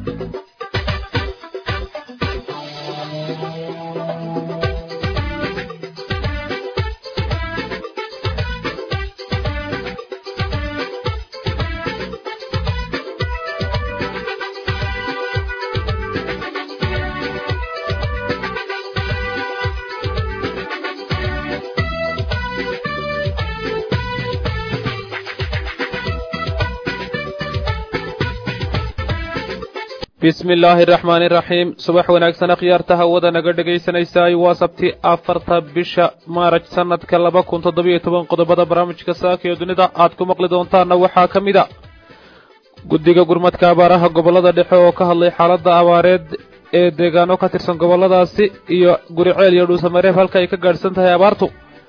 bismi illaahi araxmaani iraxiim subax wanaagsan akhyaarta hawada naga dhegaysanaysaay waa sabti afarta bisha maaraj sanadka laba kun toddobiyo toban qodobada barnaamijka saaka ee dunida aad ku maqli doontaanna waxaa ka mid a guddiga gurmadka abaaraha gobollada dhexe oo ka hadlay xaaladda abaareed ee deegaano ka tirsan gobolladaasi iyo guriceel iyo dhuusamareeb halka ay ka gaadhsan tahay abaartu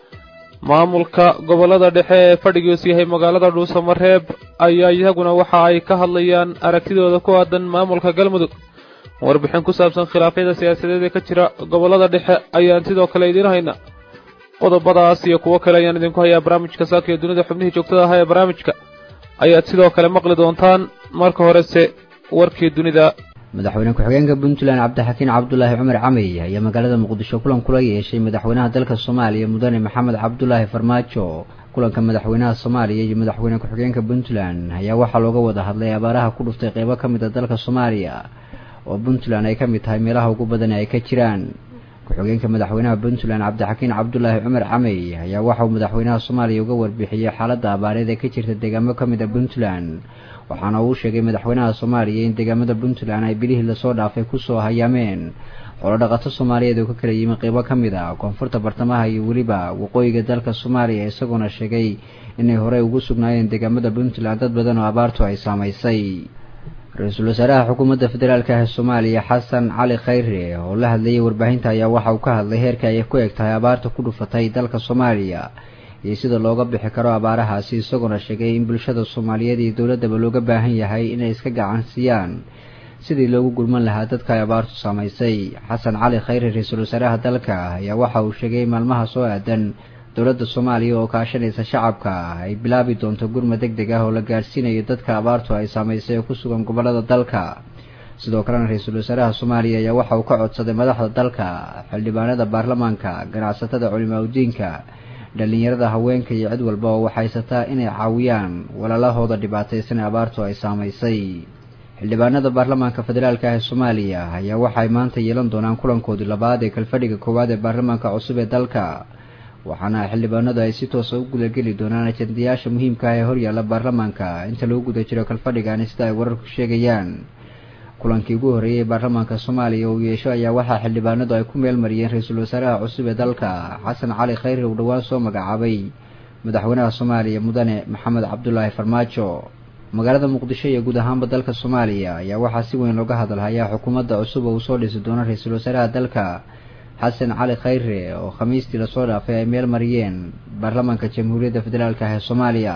maamulka gobollada dhexe ee fadhigiisu yahay magaalada dhuusamareeb ayaa iyaguna waxa ay ka hadlayaan aragtidooda ku aadan maamulka galmudug warbixin ku saabsan khilaafyada siyaasadeed ee ka jira gobollada dhexe ayaan sidoo kale idiin hayna qodobadaas iyo kuwo kale ayaan idinku hayaa barnaamijka saaka ee dunida xubnihii joogtada ahaa ee barnaamijka ayaad sidoo kale maqli doontaan marka horese warkii dunida madaxweyne ku-xigeenka puntland cabdixakiin cabdulaahi cumar camey ayaa magaalada muqdisho kulan kula yeeshay madaxweynaha dalka soomaaliya mudane maxamed cabdulaahi farmaajo kulanka madaxweynaha soomaaliya iyo madaxweyne ku-xigeenka puntland ayaa waxaa looga wada hadlay abaaraha ku dhuftay qeybo ka mid a dalka soomaaliya oo puntland ay ka mid tahay meelaha ugu badan ay ka jiraan ku-xigeenka madaxweynaha puntland cabdixakiin cabdulaahi cumar camey ayaa waxauu madaxweynaha soomaaliya uga warbixiyey xaaladda abaareed ee ka jirta deegaamo ka mid a puntland waxaana uu sheegay madaxweynaha soomaaliya in deegaamada puntland ay bilihii lasoo dhaafay kusoo hayaameen xoolodhaqato soomaaliyeed oo ka kala yimi qeybo ka mid a koonfurta bartamaha iyo weliba waqooyiga dalka soomaaliya isagoona sheegay inay horey ugu sugnaayeen deegaamada puntland dad badan oo abaartu ay saamaysay ra-iisul wasaaraha xukuumadda federaalk ee soomaaliya xasan cali khayre oo la hadlayay warbaahinta ayaa waxa uu ka hadlay heerka ay ku eg tahay abaarta ku dhufatay dalka soomaaliya iyo sida looga bixi karo abaarahaasi isagoona sheegay in bulshada soomaaliyeed iyo dowladdaba looga baahan yahay inay iska gacansiiyaan sidii loogu gurman lahaa dadka ay abaartu saamaysay xasan cali khayre ra-iisul wasaaraha dalka ayaa waxa uu sheegay maalmaha soo aadan dowladda soomaaliya oo kaashanaysa shacabka ay bilaabi doonto gurma deg deg ah oo la gaadhsiinayo dadka abaartu ay saamaysay oo ku sugan gobollada dalka sidoo kalena ra-iisul wasaaraha soomaaliya ayaa waxa uu ka codsaday madaxda dalka xildhibaanada baarlamaanka ganacsatada culimaadudiinka dhallinyarada haweenka iyo cid walba oo waxaysataa inay caawiyaan walaalahooda dhibaataysan ee abaartu ay saamaysay xildhibaanada baarlamaanka federaalk ah ee soomaaliya ayaa waxay maanta yeelan doonaan kulankoodii labaad ee kalfadhiga koowaad ee baarlamaanka cusub ee dalka waxaana xildhibaanadu ay si toosa u gudageli doonaan ajendayaasha muhiimka ah ee horyaalla baarlamaanka inta lagu guda jiro kalfadhigani sida ay wararku sheegayaan kulankii ugu horreeyey baarlamaanka soomaaliya uu yeesho ayaa waxaa xildhibaanadu ay ku meel mariyeen ra-iisul wasaaraha cusub ee dalka xasan cali khayre uu dhowaan soo magacaabay madaxweynaha soomaaliya mudane maxamed cabdulaahi farmaajo magaalada muqdisho iyo guud ahaanba dalka soomaaliya ayaa waxaa si weyn looga hadalhayaa xukuumadda cusub oo uu soo dhisi doono ra-iisul wasaaraha dalka xasan cali khayre oo khamiistii lasoo dhaafay ay meel mariyeen baarlamaanka jamhuuriyadda federaalk ah ee soomaaliya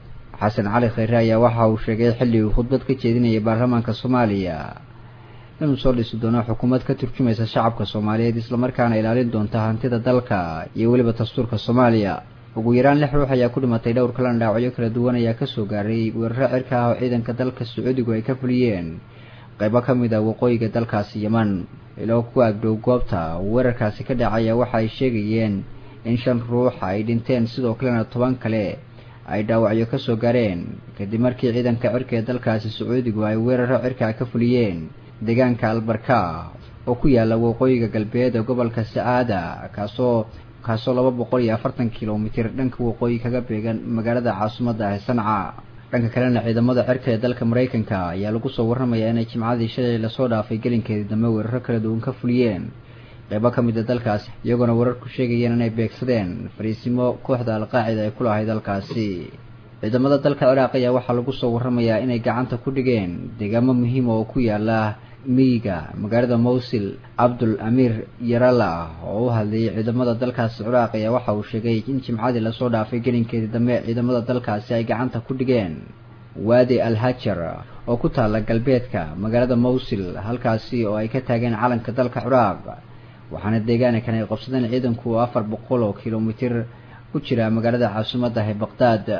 xasan cali khayre ayaa waxa uu sheegay xilli uu khudbad ka jeedinayay baarlamaanka soomaaliya inuu soo dhisi doono xukuumad ka turjumaysa shacabka soomaaliyeed islamarkaana ilaalin doonta hantida dalka iyo weliba dastuurka soomaaliya ugu yaraan lix ruux ayaa ku dhimatay dhowr kalena dhaawacyo kala duwan ayaa kasoo gaaray weeraro cirka ah oo ciidanka dalka sacuudigu ay ka fuliyeen qaybo ka mid a waqooyiga dalkaasi yeman iloo ku agdhow goobta weerarkaasi ka dhacaya waxa ay sheegayeen in shan ruux ay dhinteen sidoo kalena toban kale ay dhaawacyo kasoo gaareen kadib markii ciidanka cirka ee dalkaasi sacuudigu ay weeraro cirka ka fuliyeen deegaanka albarka oo ku yaala waqooyiga galbeed ee gobolka sacaada kaasoo kaasoo laba boqol iyo afartan kilomitir dhanka waqooyi kaga beegan magaalada caasimadda ah ee sanca dhanka kalena ciidamada cirka ee dalka maraykanka ayaa lagu soo warramayaa inay jimcadii shalay lasoo dhaafay gelinkeedii dambe weeraro kala duwan ka fuliyeen qeybo ka mid a dalkaasi iyagoona wararku sheegayeen inay beegsadeen fariisimo kooxda alqaacida ay ku lahayd dalkaasi ciidamada dalka ciraaq ayaa waxaa lagu soo warramayaa inay gacanta ku dhigeen deegaamo muhiima oo ku yaala miyiga magaalada mowsil cabdul amiir yarala oo u hadlayay ciidamada dalkaasi ciraaq ayaa waxa uu sheegay in jimcadii lasoo dhaafay gelinkeedii dambe ciidamada dalkaasi ay gacanta ku dhigeen waadi al hajar oo ku taala galbeedka magaalada mowsil halkaasi oo ay ka taageen calanka dalka ciraaq waxaana deegaanakan ay qabsadeen ciidanku afar boqol oo kilomitir ku jira magaalada caasimadda ah ee baqdaad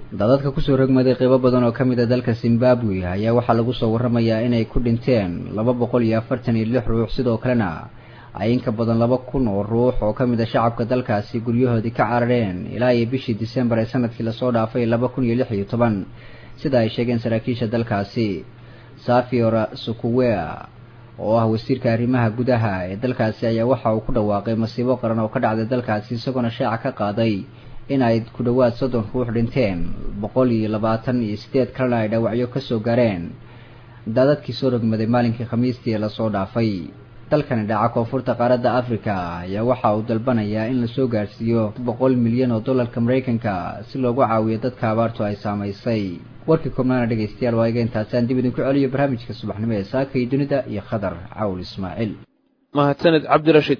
dadadka kusoo rogmaday qeybo badan oo ka mid a dalka zimbabwe ayaa waxaa lagu soo warramayaa inay ku dhinteen laba boqol iyo afartan iyo lix ruux sidoo kalena ay inka badan laba kun oo ruux oo ka mid a shacabka dalkaasi guryahoodii ka carareen ilaa iyo bishii disembar ee sanadkii lasoo dhaafay laba kun iyo lix iyo toban sida ay sheegeen saraakiisha dalkaasi safiora sukuwea oo ah wasiirka arrimaha gudaha ee dalkaasi ayaa waxa uu ku dhawaaqay masiibo qaran oo ka dhacday dalkaasi isagoona shaaca ka qaaday in ay ku dhowaad soddon ruux dhinteen boqol iyo labaatan iyo sideed kalena ay dhaawacyo kasoo gaareen daadadkii soo rogmaday maalinkii khamiistii ee lasoo dhaafay dalkani dhaca koonfurta qaaradda africa ayaa waxa uu dalbanayaa in lasoo gaarsiiyo boqol milyan oo dollarka maraykanka si loogu caawiyo dadka abaartu ay saamaysay warkii koobnaana dhegaystayaal waa iga intaasaan dib idinku celiyo barnaamijka subaxnimo ee saaka iyo dunida iyo khadar cawl ismaaciil mahadsaned cabdirashiid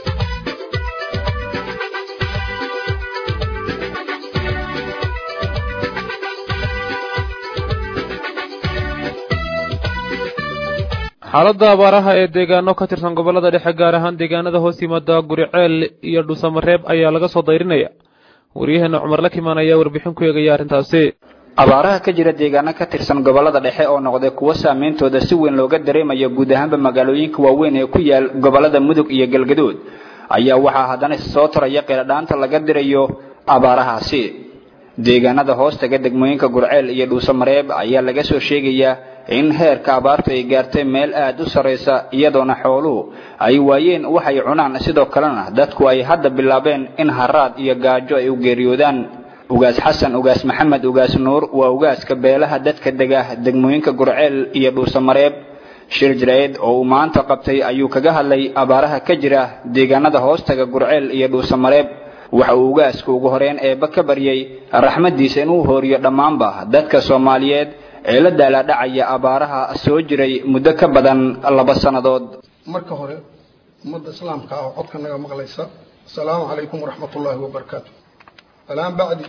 xaaladda abaaraha ee deegaano ka tirsan gobollada dhexe gaar ahaan deegaanada hoos yimaada guriceel iyo dhuusamareeb ayaa laga soo dayrinaya waryaheena cumar la kimaan ayaa warbixin ku eegaya arrintaasi abaaraha ka jira deegaano ka tirsan gobollada dhexe oo noqday kuwo saameyntooda si weyn looga dareemayo guud ahaanba magaalooyinka waaweyn ee ku yaal gobollada mudug iyo galgaduud ayaa waxaa haddana soo taraya qeeladhaanta laga dirayo abaarahaasi deegaanada hoostaga degmooyinka gurceel iyo dhuusamareeb ayaa laga soo sheegayaa in heerka abaartu ay gaartay meel aad u sarraysa iyadoona xooluhu ay waayeen waxay cunaan sidoo kalena dadku ay hadda bilaabeen in haraad iyo gaajo ay u geeriyoodaan ugaas xasan ugaas maxamed ugaas nuur waa ugaaska beelaha dadka dega degmooyinka gurceel iyo dhuusamareeb shir jireed oo uu maanta qabtay ayuu kaga hadlay abaaraha ka jira deegaanada hoostaga gurceel iyo dhuusamareeb waxa uu ugaasku ugu horeyn eebba ka baryay raxmaddiisa inuu hooriyo dhammaanba dadka soomaaliyeed ee la daalaadhacaya abaaraha soo jiray muddo ka badan laba sannadood marka hore ummadda islaamka ah oo codka naga maqlaysa asalaamu calaykum waraxmat ullaahi wabarakaatu alaan bacdi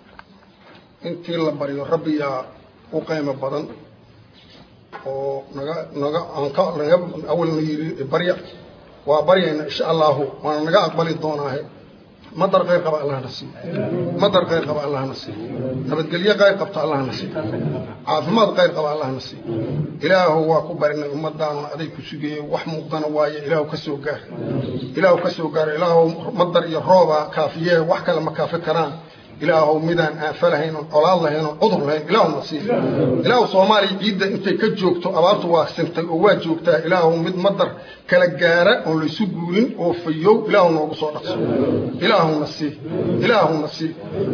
intii la baryo rabbiyaa u qaymo badan oo naga naga aanka naga awalna yidhi barya waa baryayna insha allahu waana naga aqbali doonaahe madar qayr qaba allahna siiyo madar qayr qaba allahna siiyo nabadgelyo qayr qabta allahna siiyo caafimaad qayr qaba allahna siiyo ilaahu waa ku barinay ummadaana aday ku sugeeyey wax muuqdana waaye ilaahu ka soo gaar ilaahu ka soo gaar ilaahu madar iyo rooba kaafiyee wax kale ma kaafi karaan ilaahu midaan aanfa lahayn oon colaad lahayn oon cudur lahayn ilaahu nasiib ilaahu soomaaliya ciidda intay ka joogto abaartu waa sintay oo waa joogtaa ilaahu mid madar kala gaara oon laysu guurin oo fayow ilaahu noogu soo dhaqso ilaahu nasiib ilaahu nasiib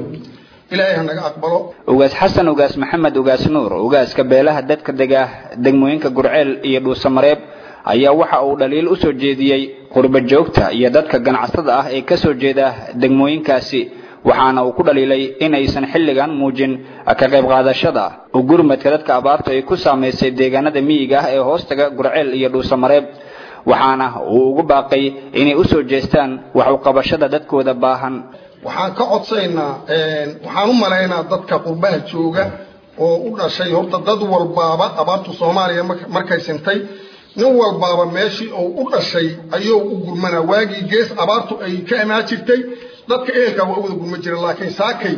ilaahay ha naga aqbalo ugaas xasan ugaas maxamed ugaas nuur ugaaska beelaha dadka dega degmooyinka gurceel iyo dhuusamareeb ayaa waxa uu dhaliil u soo jeediyey qurba joogta iyo dadka ganacsatada ah ee ka soo jeeda degmooyinkaasi waxaana uu ku dhaliilay inaysan xilligan muujin ka qayb qaadashada u gurmadka dadka abaartu ay ku saamaysay deegaanada miyiga ah ee hoostaga gurceel iyo dhuusamareeb waxaana uu ugu baaqay inay u soo jeestaan wax u qabashada dadkooda baahan waxaan ka codsaynaa waxaan u malaynaa dadka qurbaha jooga oo u dhashay horta dad walbaaba abaartu soomaaliya markay sintay nin walbaaba meeshii uu u dhashay ayuu u gurmanaa waagii gees abaartu ay ka imaan jirtay dadka ehelkaa waa u wada gurma jira laakiin saakay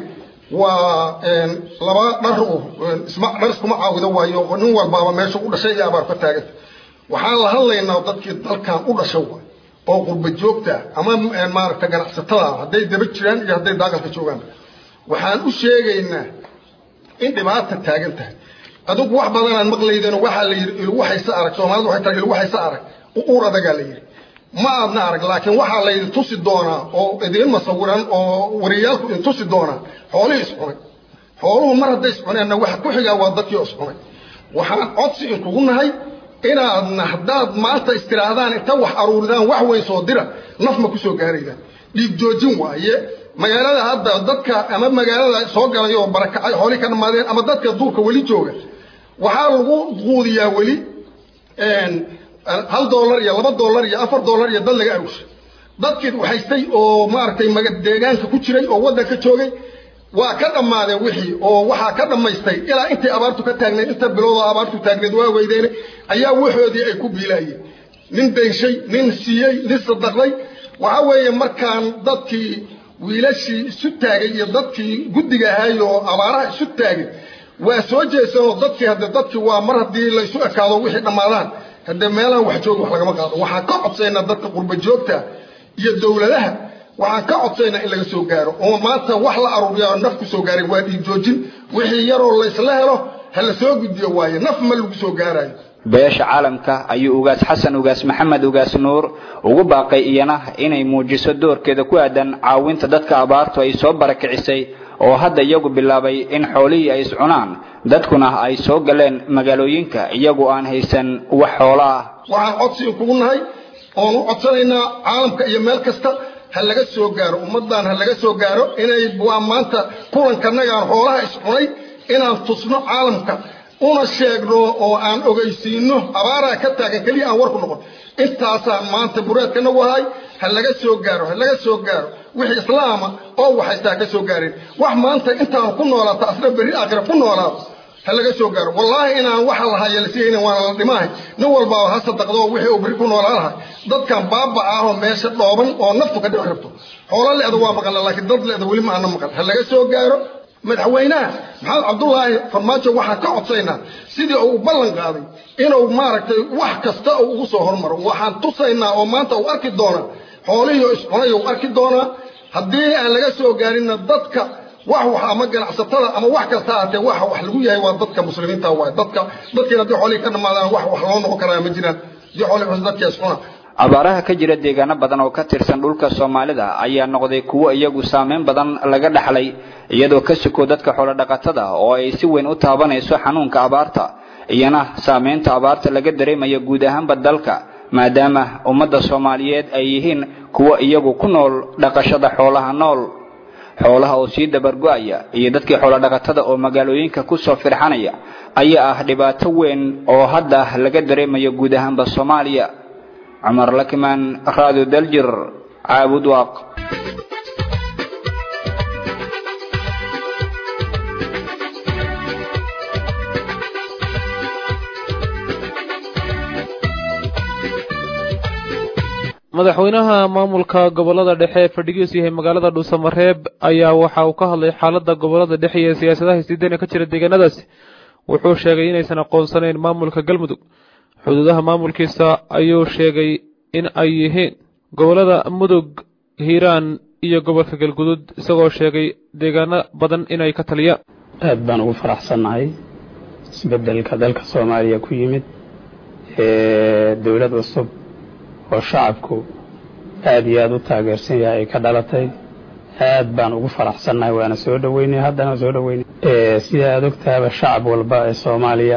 waa laba dhar isma dhar iskuma caawido waayo nin walbaaba meesha u dhashay iyo abaar ka taaganta waxaan la hadlaynaa dadkii dalkan u dhasha waay oo qurba joogta ama maaragta ganacsatada hadday daba jiraan iyo hadday daaqalka joogaan waxaan u sheegaynaa in dhibaata taagan tahay adigu wax badanaan maqlaydeen waxaa la yidhi ilwaxaysa arag soomaalidu waxay tahay ilwaxaysa arag uur adagaa la yidhi ma aadna arag laakiin waxaa laydin tusi doonaa oo idiin masawiran oo wariyaalku idin tusi doonaa xoolihii iscunay xooluhu mar hadday iscuneenna waxa ku xigaa waa dadkii iscunay waxaan codsi inkugu nahay inaadna haddaad maanta istiraahdaan inta wax aruuridaan wax weyn soo dira naf ma kusoo gaaraydaan dhiig joojin waaye magaalada hadda dadka ama magaalada soo galay oo barakacay xoolihii ka dhammaadeen ama dadka duurka weli jooga waxaa lagu quudiyaa weli hal dollar iyo laba dollar iyo afar dollar iyo dad laga aruushay dadkii haystay oo maaragtay deegaanka ku jiray oo waddanka joogay waa ka dhammaadeen wixii oo waxaa ka dhammaystay ilaa intay abaartu ka taagneed inta biloodoo abaartu taagneed waa weydeene ayaa waxoodii ay ku biilaayeen nin dayshay nin siiyey nin sadaqday waxa weeye markaan dadkii wiilashii isu taagay iyo dadkii guddiga ahaay oo abaaraha isu taagay waa soo jeesanoo dadkii hadde dadkii waa mar haddii laysu ekaado wixii dhammaadaan haddee meelahan wax jooga wax lagama qaado waxaan ka codsaynaa dadka qurba joogta iyo dowladaha waxaan ka codsaynaa in laga soo gaaro oo maanta wax la aruuriya oo naf ku soo gaaray waa dhiig joojin wixii yaroo laysla helo ha la soo gudbiyo waaye naf ma lagu soo gaarayo beesha caalamka ayuu ugaas xasan ugaas maxamed ugaas nuur ugu baaqay iyana inay muujiso doorkeeda ku aadan caawinta dadka abaartu ay soo barakicisay oo hadda iyagu bilaabay in xoolihii ay iscunaan dadkuna ay soo galeen magaalooyinka iyagu aan haysan wax xoolo ah waxaan codsi kugu nahay oon u codsanaynaa caalamka iyo meel kasta ha laga soo gaaro ummaddan ha laga soo gaaro inay waa maanta kulankanagaan xoolaha iscunay inaan tusno caalamka una sheegno oo aan ogeysiino abaaraa ka taagan keliya aan warku noqon intaasaan maanta buraadkana wahay ha laga soo gaaro ha laga soo gaaro wixii islaama oo waxaystaa ka soo gaareen wax maanta intaan ku noolaata asna berri aakhira ku noolaado ha laga soo gaaro wallaahi inaan waxa lahaya lasihaynin waana la dhimahay nin walbaaba ha sadaqdo wixii uu berri ku noolaa lahay dadkan baaba ah oo meesha dhooban oo naftu ka dhici rabto xoolo le'da waa maqalna laakiin dad le'da weli ma aana maqal ha laga soo gaaro madaxweynaha maxamed cabdullaahi farmaajo waxaan ka codsaynaa sidii uu ballan qaaday inuu maaragtay wax kasta uu ugu soo hormaro waxaan tusaynaa oo maanta uu arki doonaa xoolihii oo iscunay uu arki doonaa haddii aan laga soo gaarinna dadka wax wax ama ganacsatada ama wax kasta ahatee waxa wax lagu yahay waa dadka muslimiinta waay dadka dadkiina haddii xoolihii ka dhammaadaan wax wax loo noqon karaa ma jiraan haddii xoolihii dadka iscuna abaaraha ka jira deegaano badan oo ka tirsan dhulka soomaalida ayaa noqday kuwo iyagu saameyn badan laga dhaxlay iyadoo ka suko dadka xoolodhaqatada oo ay si weyn u taabanayso xanuunka abaarta iyana saameynta abaarta laga dareemayo guud ahaanba dalka maadaama ummadda soomaaliyeed ay yihiin kuwo iyagu ku nool dhaqashada xoolaha nool xoolaha oo sii dabargo-aya iyo dadkii xoolodhaqatada oo magaalooyinka kusoo firxanaya ayaa ah dhibaato weyn oo hadda laga dareemayo guud ahaanba soomaaliya cumar lakimaan raado daljir caabud waaq madaxweynaha maamulka gobolada dhexe ee fadhigiisu yahay magaalada dhuusamareeb ayaa waxa uu ka hadlay xaaladda gobolada dhexe iyo siyaasadaha isdiidana ka jira deegaanadaasi wuxuu sheegay inaysan aqoonsanayn maamulka galmudug xuduudaha maamulkiisa ayuu sheegay in ay yihiin gobolada mudug hiiraan iyo gobolka galgudud isagoo sheegay deegaano badan inay ka taliyaan aad baan ugu faraxsannahay isbeddelka dalka soomaaliya ku yimid ee dowlad cusub oo shacabku aad iyo aad u taageersan yahay ay ka dhalatay aad baan ugu faraxsannahay waana soo dhoweynay haddana soo dhoweynay sida aad ogtahaba shacab walba ee soomaaliya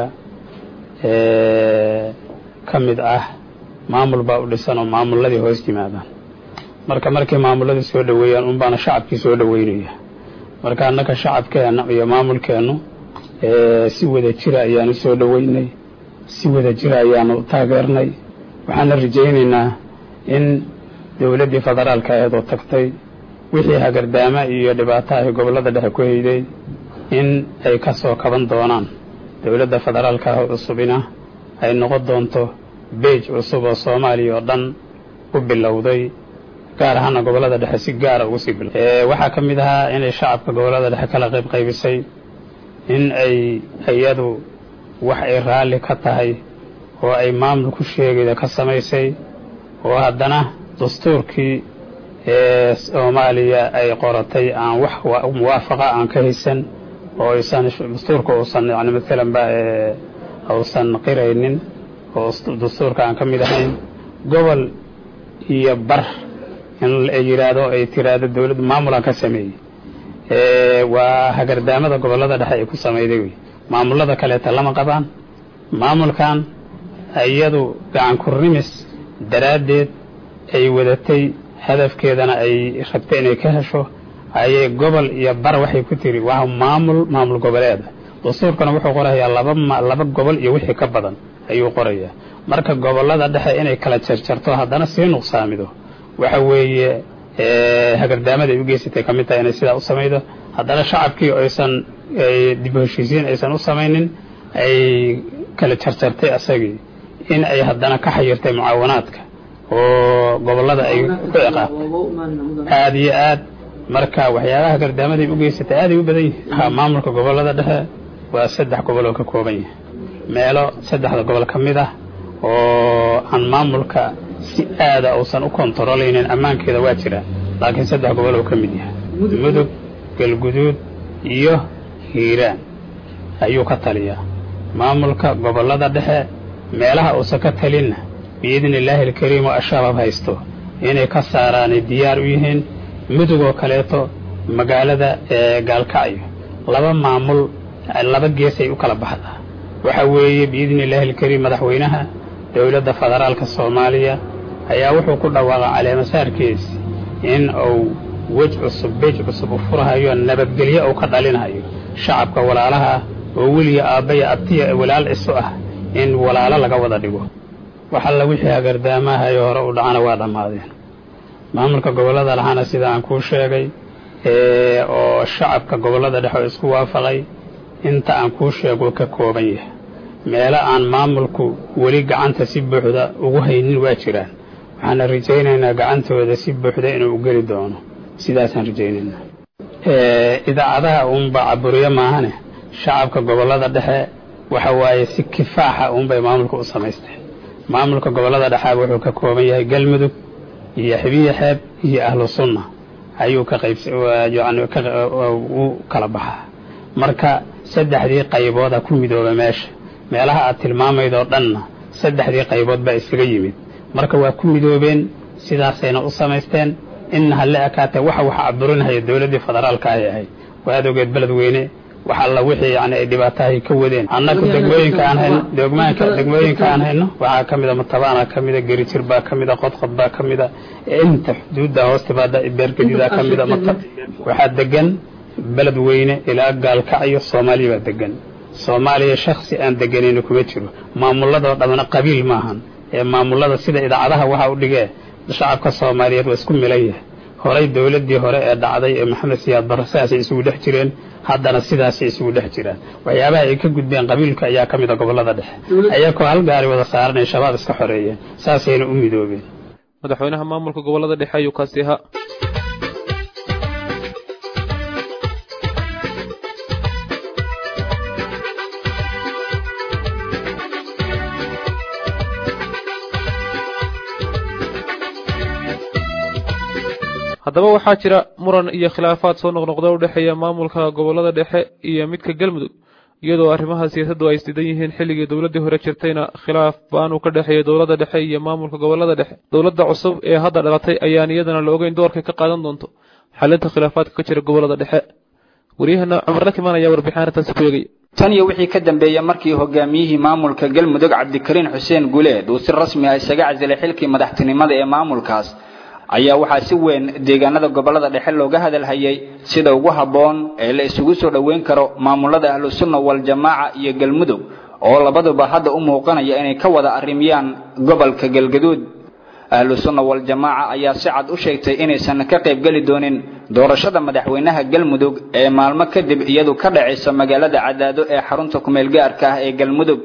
ka mid ah maamul baa u dhisan oo maamulladii hoos yimaadaan marka markay maamulladii soo dhoweeyaan unbaana shacabkii soo dhoweynaya marka annaka shacabkeenna iyo maamulkeennu si wada jira ayaanu soo dhoweynay si wada jira ayaanu taageernay waxaana rajaynaynaa in dowladdii federaalka aheed oo tagtay wixii hagardaama iyo dhibaato ay gobollada dhexe ku hayday in ay ka soo kaban doonaan dowladda federaalka ah cusubina ay noqon doonto beej cusub oo soomaaliya oo dhan u bilowday gaar ahaana gobollada dhexe si gaara ugu sii bilo waxaa ka mid ahaa inay shacabka gobollada dhexe kala qayb qaybisay in ay iyadu wax ay raalli ka tahay oo ay maamul ku sheegayda ka samaysay oo haddana dastuurkii ee soomaaliya ay qoratay aan wax muwaafaqa aan ka haysan oo aysan dastuurka uusan yani maalanba uusan qiraynin oo dastuurka aan ka mid ahayn gobol iyo bar in ay yidhaahdo ay tiraahdo dowladda maamulaan ka sameeyey waa hagardaamada gobollada dhexe ay ku samayday wey maamullada kaleeta lama qabaan maamulkan iyadu gacan kurrimis daraaddeed ay wadatay hadafkeedana ay rabtay inay ka hesho ayay gobol iyo bar waxay ku tiri waa maamul maamul goboleeda dastuurkana wuxuu qorayaa laba laba gobol iyo wixii ka badan ayuu qorayaa marka gobollada dhexe inay kala jarjarto haddana sii nuqsaamido waxa weeye hagardaamada ay u geysatay ka mid tahay inay sidaa u samaydo haddana shacabkii aysan dib u heshiisiin aysan u samaynin ay kala jarjartay asagii in ay haddana ka xayirtay mucaawanaadka oo gobollada ay ku ciqaabtay aad iyo aad marka waxyaabaha gardaamaday u geysatay aaday u badan yihin maamulka gobollada dhexe waa saddex gobol oo ka kooban yahay meelo saddexda gobol ka mid ah oo aan maamulka si aada uusan u kontarolaynin ammaankeeda waa jira laakiin saddex gobol oo ka mid yahay mudug galguduud iyo hiiraan ayuu ka taliyaa maamulka gobollada dhexe meelaha uusan ka talinna biidni illaahi alkariim oo ashabaab haysto inay ka saaraanay diyaar u yihiin mudug oo kaleeto magaalada ee gaalkacyo laba maamul laba geesay u kala baxdaa waxa weeye biidni illaahi alkariim madaxweynaha dowladda federaalka soomaaliya ayaa wuxuu ku dhawaaqay caleemasaarkiisi in uu wej cusub bej cusub u furhayo nabadgelyo uu ka dhalinayo shacabka walaalaha oo weliga aabbaya abtiya walaal isu ah in walaalo laga wada dhigo wax alla wixii hagardaamahayo hore u dhacana waa dhammaadeen maamulka gobollada dhexana sida aan kuu sheegay oo shacabka gobollada dhexe oo isku waafaqay inta aan kuu sheego ka kooban yahay meelo aan maamulku weli gacanta si buuxda ugu haynin waa jiraan waxaana rajaynaynaa gacantooda si buuxda inuu u geli doono sidaasaan rajaynaynaa idaacadaha uunba caburiyo maahane shacabka gobollada dhexe waxa waaye si kifaaxa uunbay maamulka u samaysteen maamulka gobollada dhexaaba wuxuu ka kooban yahay galmudug iyo xibiya xeeb iyo ahlu sunna ayuu ka qayb yani u kala baxaa marka saddexdii qaybooda ku midooba meesha meelaha aad tilmaamaydoo dhanna saddexdii qaybood baa isaga yimid marka waa ku midoobeen sidaasayna u samaysteen inna halle ekaatee waxa waxa caburinahaya dowladdii federaalka ay ahayd waa adogeed beledweyne wax alla wixii yani ay dhibaatahay ka wadeen annagu degmooyinka aan hayno degmaanka degmooyinka aan hayno waxaa ka mida matabaana ka mida gerijir baa ka mida qodqod baa ka mida inta xuduudda hoostibaada beergadidaa ka mida mata waxaa degan beledweyne ilaa gaalkacyo soomaaliya baa degan soomaaliya shaksi aan deganayna kuma jiro maamuladoo dhammana qabiil maahan ee maamulada sida idaacadaha waxa u dhigee shacabka soomaaliyeed waa isku milan yahay horay dowladdii hore ee dhacday ee maxamed siyaad barre sidaasay isugu dhex jireen haddana sidaasay isugu dhex jiraan waxyaabaha ay ka gudbeen qabiilka ayaa ka mid a gobollada dhexe ayakoo hal gaari wada saaran ay shabaab iska xoreeyeen saasayna u midoobeen madaxweynaha maamulka gobollada dhexe ayuu kaasi ahaa haddaba waxaa jira muran iyo khilaafaad soo noqnoqda u dhexeeya maamulka gobollada dhexe iyo midka galmudug iyadoo arrimaha siyaasaddu ay isdidan yihiin xilligii dowladdii hore jirtayna khilaaf ba-an uu ka dhexeeya dowladda dhexe iyo maamulka gobollada dhexe dowladda cusub ee hadda dhalatay ayaan iyadana la ogeyn doorkay ka qaadan doonto xalinta khilaafaadka ka jira gobollada dhexe waryahana cumar rakimaan ayaa warbixin arrintaasi ku eegaya tan iyo wixii ka dambeeyey markii hogaamiyihii maamulka galmudug cabdikariin xuseen guleed uu si rasmi ah isaga casilay xilkii madaxtinimada ee maamulkaas ayaa waxaa si weyn deegaanada gobollada dhexe looga hadalhayay sida ugu habboon ee la isugu soo dhoweyn karo maamulada ahlusunna waljamaaca iyo galmudug oo labaduba hadda u muuqanaya inay ka wada arrimiyaan gobolka galgaduud ahlusunna waljamaaca ayaa si cad u sheegtay inaysan ka qaybgeli doonin doorashada madaxweynaha galmudug ee maalmo kadib iyadu ka dhacaysa magaalada cadaado ee xarunta kumeel gaarka ah ee galmudug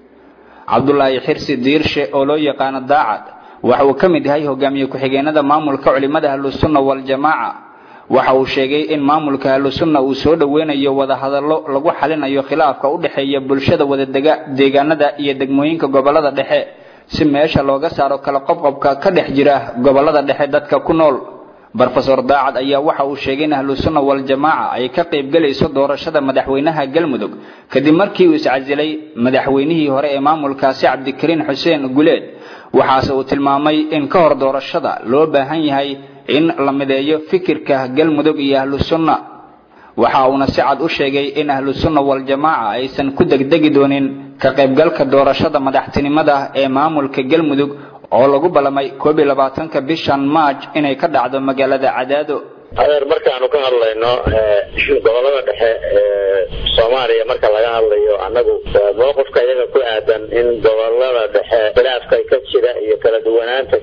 cabdulaahi xirsi diirshe oo loo yaqaano daacad waxa uu ka mid yahay hogaamiye ku-xigeenada maamulka culimada ahlusunna waljamaaca waxa uu sheegay in maamulka ahlusunna uu soo dhoweynayo wadahadallo lagu xalinayo khilaafka u dhexeeya bulshada wadadega deegaanada iyo degmooyinka gobollada dhexe si meesha looga saaro kala qobqobka ka dhex jira gobollada dhexe dadka ku nool brofesor daacad ayaa waxa uu sheegay in ahlusunna waljamaaca ay ka qaybgelayso doorashada madaxweynaha galmudug kadib markii uu iscasilay madaxweynihii hore ee maamulkaasi cabdikariin xuseen guleed waxaase uu tilmaamay in ka hor doorashada loo baahan yahay in la mideeyo fikirka galmudug iyo ahlusunna waxa uuna si cad u sheegay in ahlusunna waljamaaca aysan ku degdegi doonin ka qaybgalka doorashada madaxtinimada ee maamulka galmudug oo lagu ballamay koob iyo labaatanka bishan maaj inay ka dhacdo magaalada cadaado adeer markaanu ka hadlayno gobolada dhexe ee soomaaliya marka laga hadlayo annagu mowqifka iyaga ku aadan in gobolada dhexe khilaafka ka jira iyo kala duwanaanta ka jirta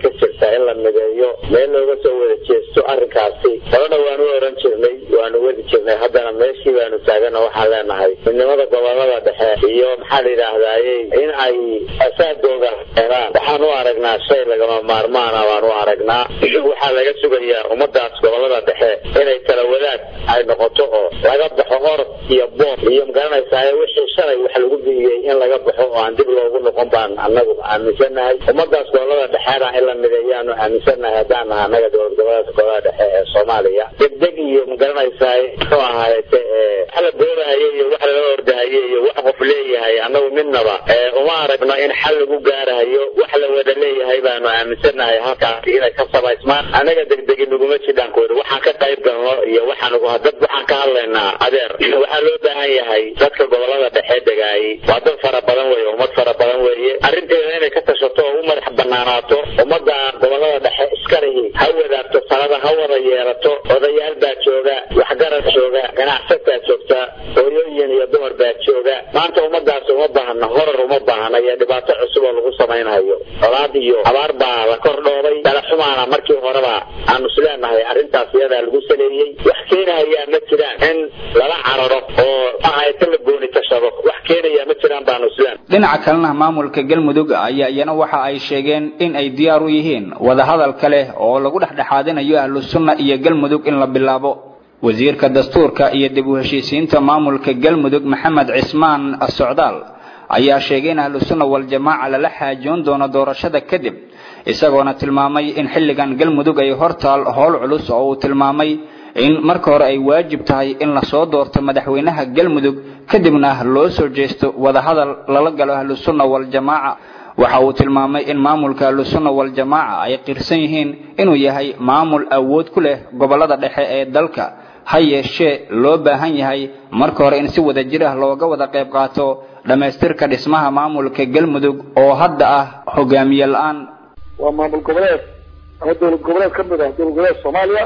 garanaysaa in la mideeyo meel looga soo wada jeesto arrinkaasi horena waanu oran jirnay waanu wadi jirnay haddana meeshii baanu taagana waxaan leenahay midnimada gobolada dhexe iyo maxaa la yidhaahdaye in ay asaagooda helaan waxaan u aragnaa shay lagama maarmaana baan u aragnaa waxaa laga sugayaa ummadaas gobolada dhexe inay kala wadaad ay noqoto oo laga baxo orod iyo boor iyo magaranaysaa wixii shalay wax lagu bixiyey in laga baxo oo aan dib loogu noqon baan anagu aaminsanahay ummadaas gobolada dhexeena in la mideeyaanu aaminsanahay haddaan naha anaga dowlad gobolada gobolada dhexe ee soomaaliya degdeg iyo magaranaysaa muxuu ahaayete wax la doonahaye iyo wax lala ordahaye iyo wax qof leeyahay anagu midnaba uma aragno in xal lagu gaarahayo wax la wada leeyahay baanu aaminsanahay halkaasi inay ka samaysmaan anaga degdegi naguma jidhaankooda waxaan ka qayb galno iyo waxaan dad waxaan ka hadlaynaa adeer waxaa loo baahan yahay dadka gobolada dhexe degaayay waa dad fara badan weeye ummad fara badan weeye arrinteeda inay ka tashato oo u madax banaanaato ummadda gobolada dhexe iskalihi ha wadaagto salada ha wada yeelato odayaal baa jooga waxgarad jooga ganacsataa joogta hooyooyin iyo dumar baa jooga maanta ummadaas uma baahna horar uma baahna iyo dhibaato cusub oo lagu samaynayo colaad iyo abaar baa la kordhoobay dalaxumaana markii horeba aanu isleenahay arrintaas iyadaa lagu saleeyey wax keenahayaa ma jiraan in lala cararo oo ahayta la gooni tashado wax keenayaa ma jiraan baanu isleen dhinaca kalena maamulka galmudug ayaa iyana waxa ay sheegeen in ay diyaar u yihiin wadahadal kale oo lagu dhexdhexaadinayo ahlu sunna iyo galmudug in la bilaabo wasiirka dastuurka iyo dib u heshiisiinta maamulka galmudug maxamed cismaan socdaal ayaa sheegay in ahlu sunna waljamaaca lala xaajoon doono doorashada kadib isagoona tilmaamay in xilligan galmudug ay hortaal howl culus oo uu tilmaamay in marka hore ay waajib tahay in lasoo doorto madaxweynaha galmudug kadibna loo soo jeesto wadahadal lala galo ahlu sunna waljamaaca waxa uu tilmaamay in maamulka ahlusunna waljamaaca ay qirsan yihiin inuu yahay maamul awood ku leh gobolada dhexe ee dalka ha yeeshee loo baahan yahay marka hore in si wada jir ah looga wada qayb qaato dhammaystirka dhismaha maamulka galmudug oo hadda ah hogaamiye la-aan waa maamul goboleed ama dowlad goboleed ka mid ah dowlad goboleed soomaaliya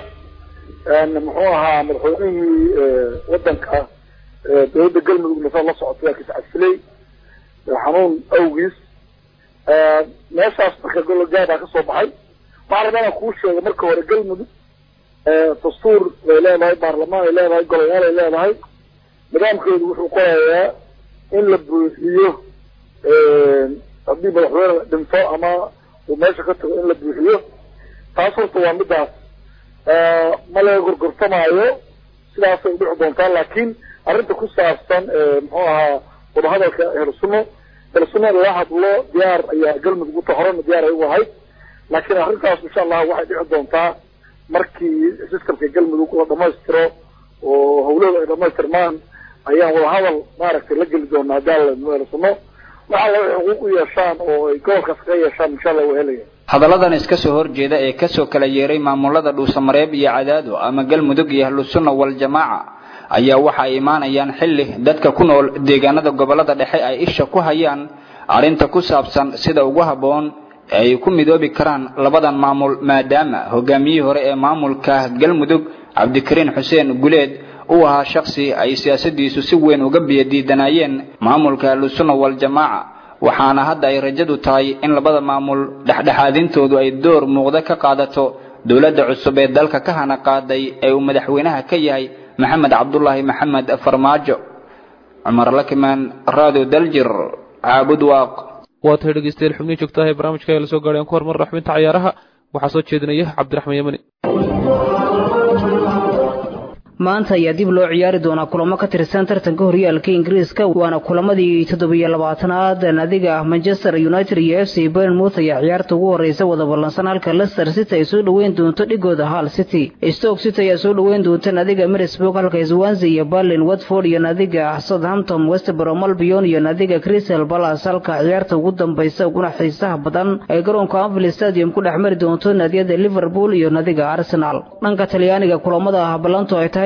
muxuu ahaa madaxweynihii wadanka dowladda galmudug nasa la socotay waa kiscadfiley xanuun awgiis meeshaas marka gologaadaa kasoo baxay waxaa rabaa inaan kuu sheego marka hore galmudug dastuur bay leedahay baarlamaan ay leedahay golayaal ay leedahay nidaamkeedu wuxuu qorayaa in la buuxiyo haddii madaxweyne dhinto ama uu meesha ka tago in la buuxiyo taas horta waa midaas ma laga gorgortamaayo sidaasay udhici doontaa laakiin arrinta ku saabsan muxuu ahaa wadahadalka ehlusunno ehlusunna lala hadlo diyaar ayaa galmudug uta horena diyaar ay u ahayd laakiin arrintaas insha allah waxay dhici doontaa markii sistamka galmudug la dhamaystiro oo hawlahooda ay dhamaystirmaan ayaan wadahadal maaragtay la geli doonaa gaal ehlusunno waxa la xuquuq u yeeshaan oo ay gobolkaas kaga yeeshaan insha allah waa helaya hadalladan iska soo horjeeda ee kasoo kala yeeray maamulada dhuusamareeb iyo cadaado ama galmudug iyo ahlusunna waljamaaca ayaa waxa ay imaanayaan xilli dadka ku nool deegaanada gobolada dhexe ay isha ku hayaan arrinta ku saabsan sida ugu habboon ay ku midoobi karaan labadan maamul maadaama hogaamiyihii hore ee maamulka galmudug cabdikariin xuseen guleed uu ahaa shaksi ay siyaasadiisu si weyn uga biyadiidanayeen maamulka ahlusunna waljamaaca waxaana hadda ay rajadu tahay in labada maamul dhexdhexaadintoodu ay door muuqda ka qaadato dowladda cusub ee dalka ka hana qaaday ee uu madaxweynaha ka yahay maxamed cabdulaahi maxamed farmaajo cumar lakimaan raado daljir caabud waaq waa tahay dhegeystayaal xubnihi joogtaha ee barnaamijka ayaa lasoo gaadhay aan ku hormar raxminta cayaaraha waxaa soo jeedinaya cabdiraxmaan yamani maanta ayaa dib loo ciyaari doonaa kulamo ka tirsan tartanka horyaalka ingiriiska waana kulamadii toddobiyo labaatanaad naadiga manchester united iyo f c bernmouth ayaa ciyaarta ugu horeysa wada ballansan halka leicester city ay soo dhoweyn doonto dhigooda hall city stoke city ayaa soo dhoweyn doonta naadiga middlesbrough halka swansea iyo berlin watford iyo naadiga southampton westbrom albion iyo naadiga crystal palace halka ciyaarta ugu dambeysa uguna xiisaha badan ay garoonka anfield stadium ku dhex mari doonto naadiyada liverpool iyo naadiga arsenal dhanka talyaaniga kulamada ah ballanto ay tahay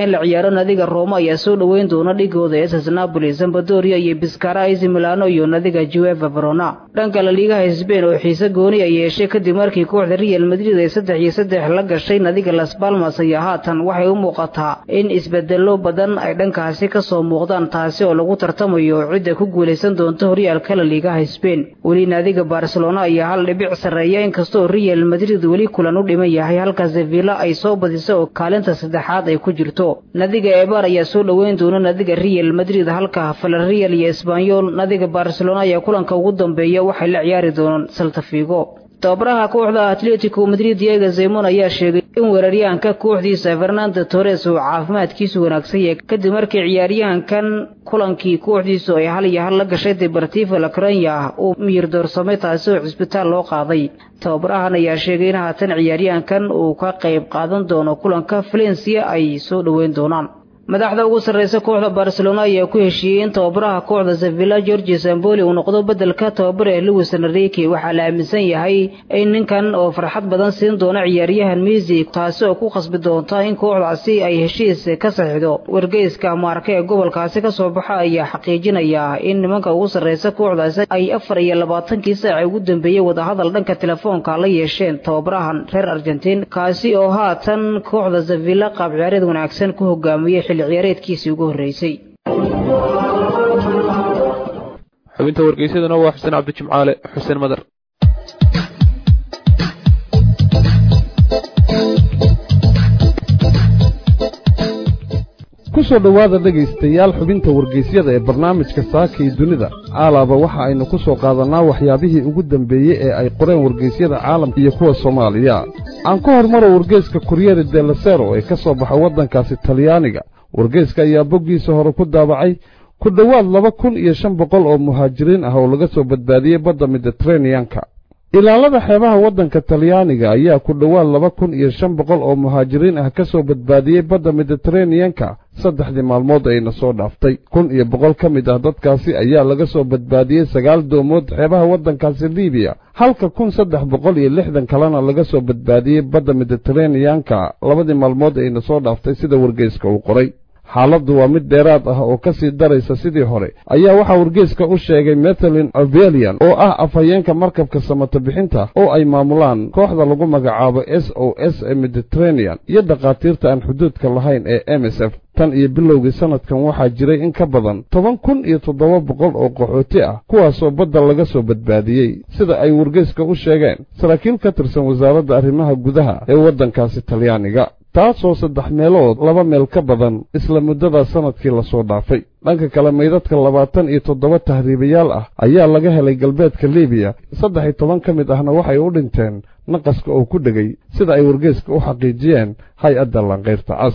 yahay in la ciyaaro nadiga rooma ayaa soo dhoweyn doona dhigooda ss napoli zambadoria iyo biskara ac milano iyo nadiga jueva verona dhanka laliigaha sbain oo xiise gooni ay yeeshay kadib markii kooxda real madrid ay saddex iyo saddex la gashay nadiga las balmas ayaa haatan waxay u muuqataa in isbedelo badan ay dhankaasi kasoo muuqdaan taasi oo lagu tartamayo cidda ku guulaysan doonta horyaalka laliigaha sbain weli naadiga barcelona ayaa hal dhibic sarreeya inkastoo real madrid weli kulan u dhiman yahay halka sevilla ay soo badisa oo kaalinta saddexaad ay ku jirto nadiga ebar ayaa soo dhoweyn doona nadiga real madrid halka valerial iyo esbanyol nadiga barcelona ayaa kulanka ugu dambeeya waxay la ciyaari doonaan saltafigo tababaraha kooxda atletico madrid diego zemon ayaa sheegay in weeraryahanka kooxdiisa fernando torres uu caafimaadkiisu wanaagsan yahay kadib markii ciyaaryahankan kulankii kooxdiisu ay hal iyo hal la gashay deportivo lacronya uu miyir doorsamay taasi oo cisbitaal loo qaaday tababarahan ayaa sheegay in haatan ciyaaryahankan uu ka qayb qaadan doono kulanka valencia ay soo dhoweyn doonaan madaxda ugu sarreysa kooxda barcelona ayaa ku heshiiyey in tababaraha kooxda sevilla georgi samboli uu noqdo beddelka tababara ee louis enrique waxaa la aaminsan yahay in ninkan oo farxad badan siin doona ciyaaryahan misi taasi oo ku khasbi doonta in kooxdaasi ay heshiis ka saxiixdo wargeyska maarka ee gobolkaasi kasoo baxa ayaa xaqiijinaya in nimanka ugu sarreysa kooxdaasi ay afar iyo labaatankii saaci ugu dambeeyey wadahadal dhanka telefoonka la yeesheen tababarahan reer argentiin kaasi oo haatan kooxda sevilla qaab ciyaareed wanaagsan ku hogaamiyey xilli ciyaareedkiisii ugu horreysay xubinta wargeysyaduna waa xuseen cabdijimcaale xuseen madar ku soo dhowaada dhegaystayaal xubinta wargeysyada ee barnaamijka saaka iyo dunida caalaaba waxa aynu ku soo qaadannaa waxyaabihii ugu dambeeyey ee ay qoreen wargeysyada caalamka iyo kuwa soomaaliya aan ku hormaro wargeyska kuryeri delasero ee ka soo baxa waddankaasi talyaaniga wargeyska ayaa boggiisa hore ku daabacay ku dhowaad laba kun iyo shan boqol oo muhaajiriin ah oo laga soo badbaadiyey badda miditeraneyanka ilaalada xeebaha waddanka talyaaniga ayaa ku dhowaad laba kun iyo shan boqol oo muhaajiriin ah ka soo badbaadiyey badda miditeraneyanka saddexdii maalmood ayna soo dhaaftay kun iyo boqol ka mid ah dadkaasi ayaa laga soo badbaadiyey sagaal doomood xeebaha waddankaasi libiya halka kun saddex boqol iyo lixdan kalena laga soo badbaadiyey badda miditeraneyanka labadii maalmood ayna soo dhaaftay sida wargeyska uu qoray xaaladdu waa mid dheeraad ah oo ka sii daraysa sidii hore ayaa waxaa wargeyska u sheegay methalin avelian oo ah afhayeenka markabka samata bixinta oo ay maamulaan kooxda lagu magacaabo s o s ee mediteranean iyo dhakhaatiirta aan xuduudka lahayn ee m s f tan iyo bilowgii sannadkan waxaa jiray in ka badan toban kun iyo toddoba boqol oo qaxooti ah kuwaasoo badda laga soo badbaadiyey sida ay wargeyska u sheegeen saraakiil ka tirsan wasaaradda arrimaha gudaha ee waddankaasi talyaaniga taasoo saddex meelood laba meel ka badan isla muddada sannadkii lasoo dhaafay dhanka kale maydadka labaatan iyo toddoba tahriibayaal ah ayaa laga helay galbeedka libiya saddex iyo toban ka mid ahna waxay u dhinteen naqaska oo ku dhegay sida ay wargeyska u xaqiijiyeen hay-adda lankayrta cas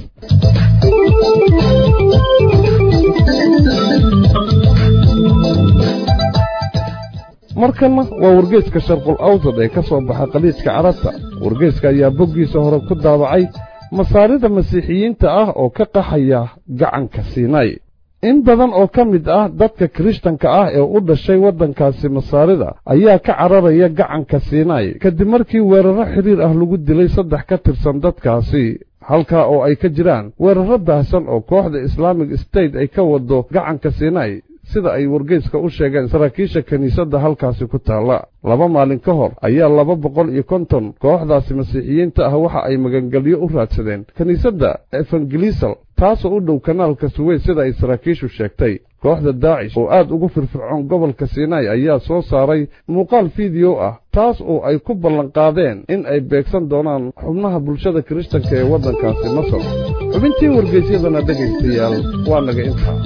markanna waa wargeyska sharqul awsad ee ka soo baxa qaliijka carabta wargeyska ayaa boggiisa hore ku daabacay masaarida masiixiyiinta ah oo ka qaxaya gacanka siinay in badan oo ka mid ah dadka kirishtanka ah ee u dhashay waddankaasi masaarida ayaa ka cararaya gacanka siinay kadib markii weerarro xidhiir ah lagu dilay saddex ka tirsan dadkaasi halkaa oo ay ka jiraan weerarro baahsan oo kooxda islaamig state ay ka wado gacanka siinay sida ay wargeyska u sheegeen saraakiisha kiniisadda halkaasi ku taalla laba maalin ka hor ayaa laba boqol iyo konton kooxdaasi masiixiyiinta ah waxa ay magangelyo u raadsadeen kiniisadda evangelisal taasoo u dhow kanaalka suweys sida ay saraakiishu sheegtay kooxda daacish oo aad ugu firfircoon gobolka sinai ayaa soo saaray muuqaal fiideo ah taas oo ay ku ballanqaadeen in ay beegsan doonaan xubnaha bulshada kirishtanka ee waddankaasi masar xubintii wargeysyadana dhegaystayaal waa naga intaa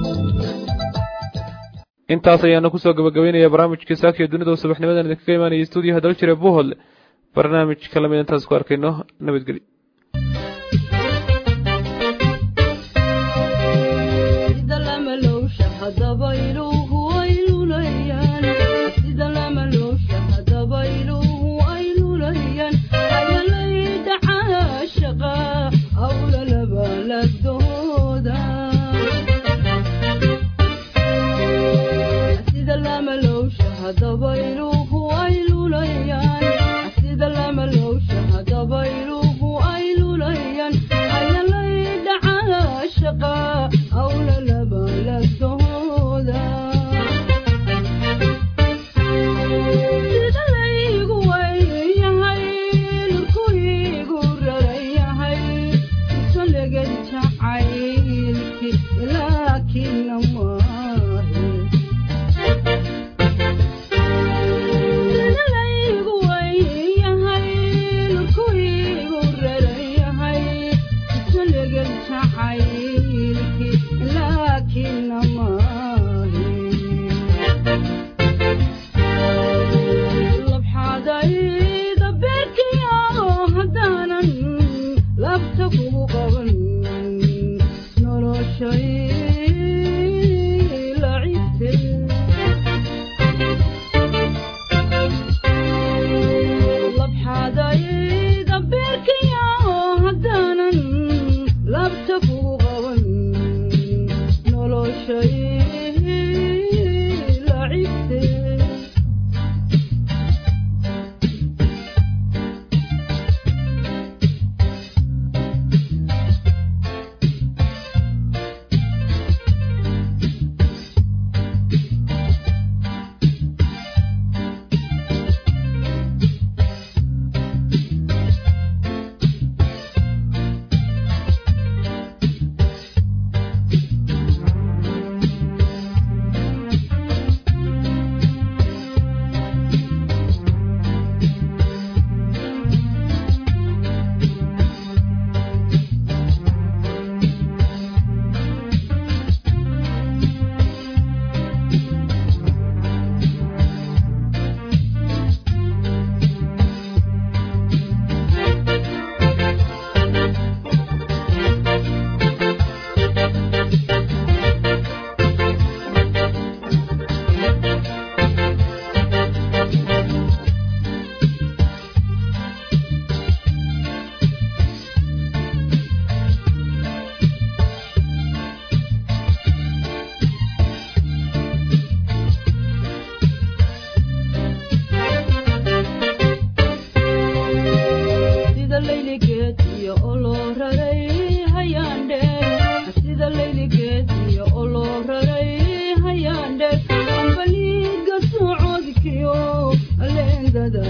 intaas ayaana kusoo gabagabeynaya barnaamijkii saakiyo dunida oo subaxnimadan idinkaga imaanaya stuudiyaha daljire buuhodle barnaamijka lamid intaas ku arkayno nabadgelyo sida lama lowsha hadabayluhu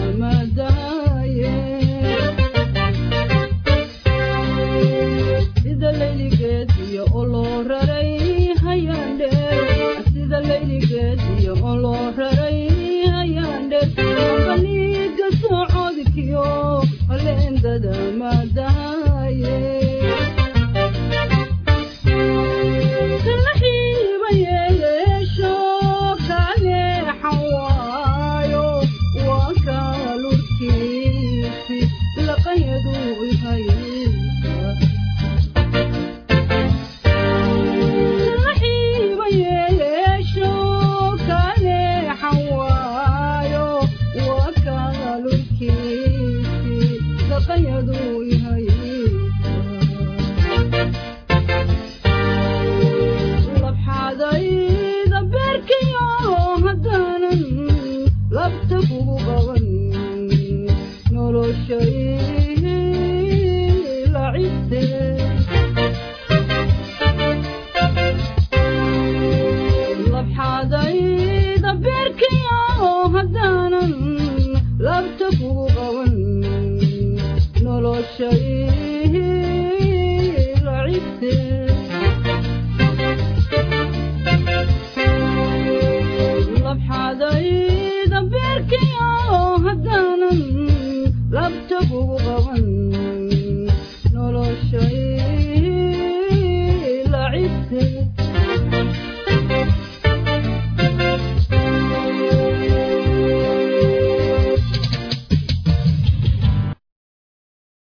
labta kugu qabo